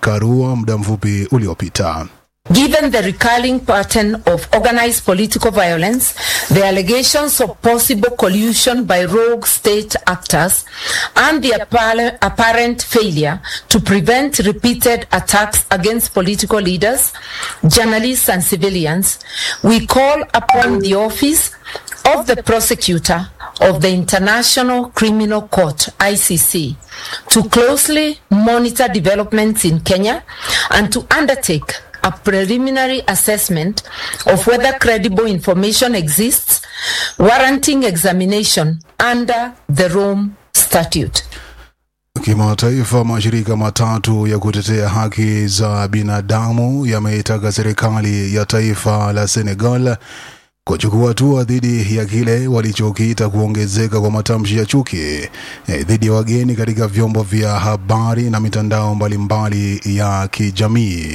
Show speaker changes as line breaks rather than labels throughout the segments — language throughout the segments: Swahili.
Karua muda mfupi uliopita.
Given the recurring pattern of organized political violence, the allegations of possible collusion by rogue state actors, and the appar- apparent failure to prevent repeated attacks against political leaders, journalists, and civilians, we call upon the office of the prosecutor of the International Criminal Court, ICC, to closely monitor developments in Kenya and to undertake a preliminary assessment of whether credible information exists warranting examination under the Rome Statute.
Kimataifa, mashirika matatu ya kutetea haki za binadamu yameitaka serikali ya taifa la Senegal kuchukua hatua dhidi ya kile walichokiita kuongezeka kwa matamshi ya chuki eh, dhidi ya wageni katika vyombo vya habari na mitandao mbalimbali ya kijamii.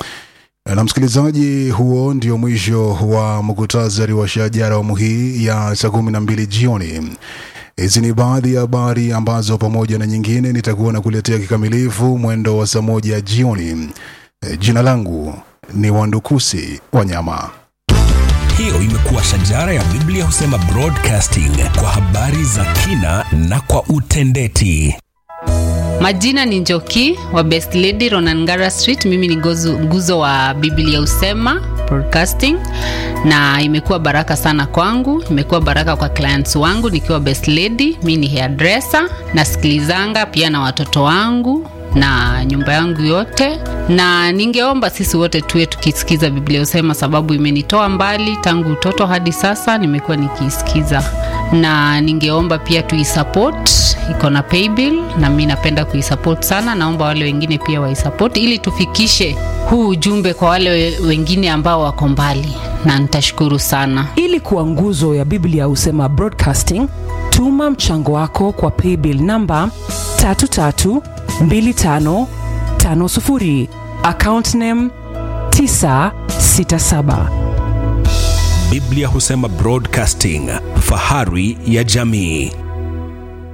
Na msikilizaji, huo ndio mwisho wa muktasari wa shajara awamu hii ya saa kumi na mbili jioni. Hizi ni baadhi ya habari ambazo pamoja na nyingine nitakuwa na kuletea kikamilifu mwendo wa saa moja jioni. E, jina langu ni Wandukusi Wanyama.
Hiyo imekuwa shajara ya Biblia husema broadcasting kwa habari za kina na kwa utendeti.
Majina ni Njoki wa Best Lady Ronangara Street. Mimi ni gozu, nguzo wa Biblia Usema Broadcasting, na imekuwa baraka sana kwangu, imekuwa baraka kwa clients wangu nikiwa Best Lady. Mimi ni hairdresser, nasikilizanga pia na watoto wangu na nyumba yangu yote, na ningeomba sisi wote tuwe tukisikiza Biblia Usema, sababu imenitoa mbali tangu utoto hadi sasa, nimekuwa nikiisikiza, na ningeomba pia tuisupport, iko na paybill na mi napenda kuisupport sana. Naomba wale wengine pia waisupport ili tufikishe huu ujumbe kwa wale we- wengine ambao wako mbali, na nitashukuru sana.
ili kuwa nguzo ya biblia husema broadcasting tuma mchango wako kwa paybill namba 332550 account name 967
Biblia husema broadcasting, fahari ya jamii.